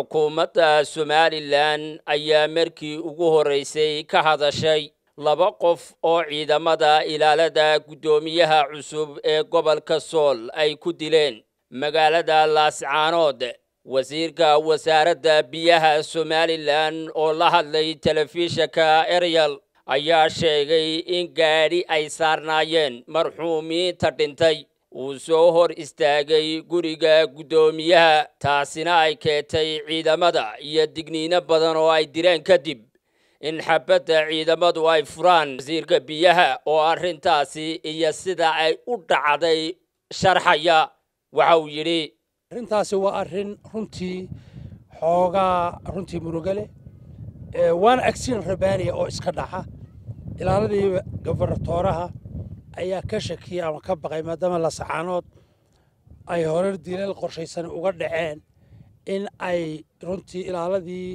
xukuumadda somalilan ayaa markii ugu horraysay ka hadashay laba qof oo ciidamada ilaalada guddoomiyaha cusub ee gobolka sool ay ku dileen magaalada laascaanood wasiirka wasaaradda biyaha somalilan oo la hadlay telefishinka eryal ayaa sheegay in gaadhi ay saarnaayeen marxuumiinta dhintay uu soo hor istaagay guriga guddoomiyaha taasina ay keentay ciidamada iyo digniino badan oo ay direen kadib in xabadda ciidamadu ay furaan wasiirka biyaha oo arrintaasi iyo sida ay u dhacday sharxaya waxa uu yidhi arrintaasi waa arrin runtii xoogaa runtii murugale waana agsiin rabaaniya oo iska dhaca ilaaladii gobarnatooraha ayaa ka shakiyey ama ka baqay maadaama lasacaanood ay horar dilal qorshaysan uga dhaceen in ay runtii ilaaladii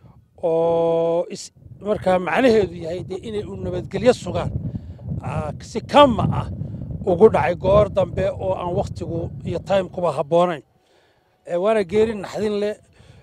oo markaa macnaheedu yahay dee inay u nabadgelyo sugaan si kama ah ugu dhacay goor dambe oo aan wakhtigu iyo timekuba habboonayn waana geeri naxdin leh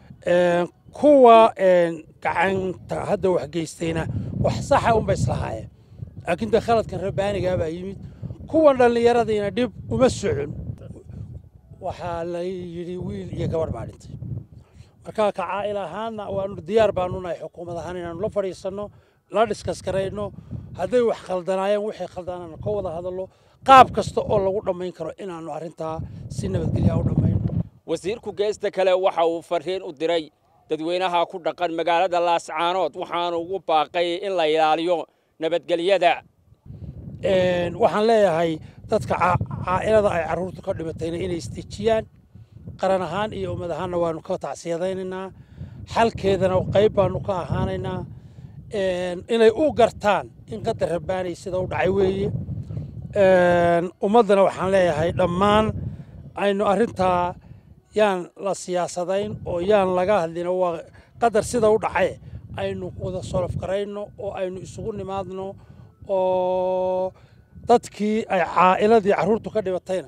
kuwa gacanta hadda wax geystayna wax saxa unba islahaayeen laakiin dee khaladkan rabbaanigaa baa yimid kuwan dhallinyaradiina dhib uma socon waxaa la yidhi wiil iyo gabarh baa dhintay marka ka caa'il ahaanna waanu diyaar baanu nahay xukuumad ahaan inaanu la fadhiisanno la dhiskaskarayno hadday wax khaldanaayeen wixii khaldanaana ka wada hadallo qaab kasta oo lagu dhammayn karo inaanu arrintaa si nabadgelya u dhammayno wasiirku geesta kale waxa uu fariin u diray dadweynaha ku dhaqan magaalada laascaanood waxaanu ugu baaqay in la ilaaliyo nabadgelyada waxaan leeyahay dadka caa'ilada ay carruurtu ka dhimatayna inay isdejiyaan qaran ahaan iyo ummad ahaanna waanu ka tacsiyadaynaynaa xalkeedana qayb baanu ka ahaanaynaa inay u gartaan in qadar rabbaanay sida u dhacay weeye ummaddana waxaan leeyahay dhammaan aynu arrintaa yaan la siyaasadayn oo yaan laga hadlino waa qadar sida u dhacaye aynu wada solof garayno oo aynu isugu nimaadno oo dadkii ay caa'iladii carruurtu ka dhibatayna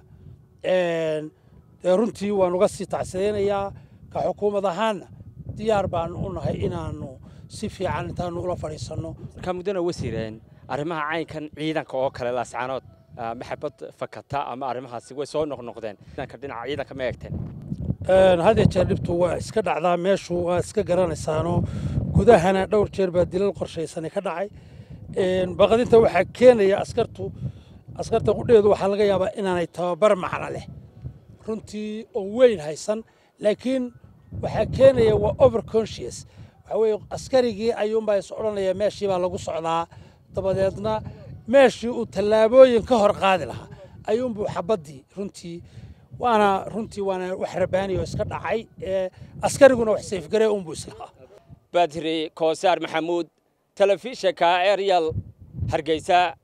dee runtii waan uga sii tacsidaynayaa ka xukuumad ahaanna diyaar baanu u nahay inaanu si fiican intaanu ula fadhiisanno markaa muddana wasiireen arrimaha caynkan ciidanka oo kale laascaanood maxabad fakata ama arrimahaasi way soo noqnoqdeen ciidanka dhinaca ciidanka ma eegteen hadya jeer dhibtu waa iska dhacdaa meeshu waa iska garanaysaanoo gudahana dhowr jeer baa dilal qorshaysani ka dhacay baqdinta waxaa keenaya askartu askarta qudheedu waxaa laga yaabaa inaanay tababar macno leh runtii oo weyn haysan laakiin waxaa keenaya waa over conscious waxaa weeye askarigii ayuunbaa is odhanaya meeshii baa lagu socdaa dabadeedna meeshii uu tallaabooyin ka hor qaadi lahaa ayuunbuu xabaddii runtii waana runtii waana wax rabaani oo iska dhacay askariguna wax sayfgaree unbuu islahaa badri koosaar maxamuud telefishinka eryal hargeysa